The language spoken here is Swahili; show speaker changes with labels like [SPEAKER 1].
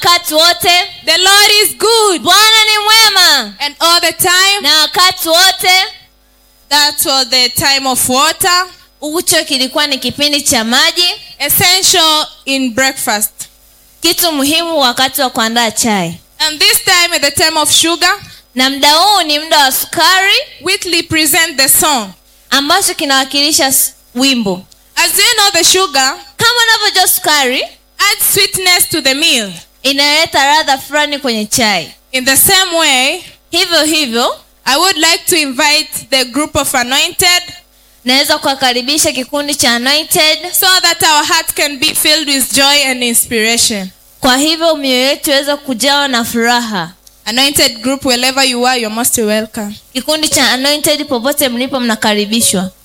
[SPEAKER 1] wakati wote
[SPEAKER 2] The Lord is good.
[SPEAKER 1] bwana ni mwema
[SPEAKER 2] And all the time,
[SPEAKER 1] na wakati wote
[SPEAKER 2] that was the time of water,
[SPEAKER 1] ucho kilikuwa ni kipindi cha maji
[SPEAKER 2] essential in breakfast.
[SPEAKER 1] kitu muhimu wakati wa kuandaa chai
[SPEAKER 2] And this time, at the time of sugar,
[SPEAKER 1] na muda huu ni muda wa sukari
[SPEAKER 2] Whitley present the song.
[SPEAKER 1] ambacho kinawakilisha s- wimbo
[SPEAKER 2] As you know, the sugar
[SPEAKER 1] kama unavyojua sukari
[SPEAKER 2] adds sweetness to the meal.
[SPEAKER 1] inaleta radha fulani kwenye chai
[SPEAKER 2] In the same way,
[SPEAKER 1] hivyo hivyo
[SPEAKER 2] I would like to invite the group of anointed
[SPEAKER 1] naweza kuwakaribisha kikundi cha anointed
[SPEAKER 2] so that our hearts can be filled with joy and inspiration.
[SPEAKER 1] kwa hivyo mioyo yetu iweze kujawa na furaha
[SPEAKER 2] Anointed group, wherever you are, you're most welcome.
[SPEAKER 1] kikundi cha anointed popote mlipo mnakaribishwa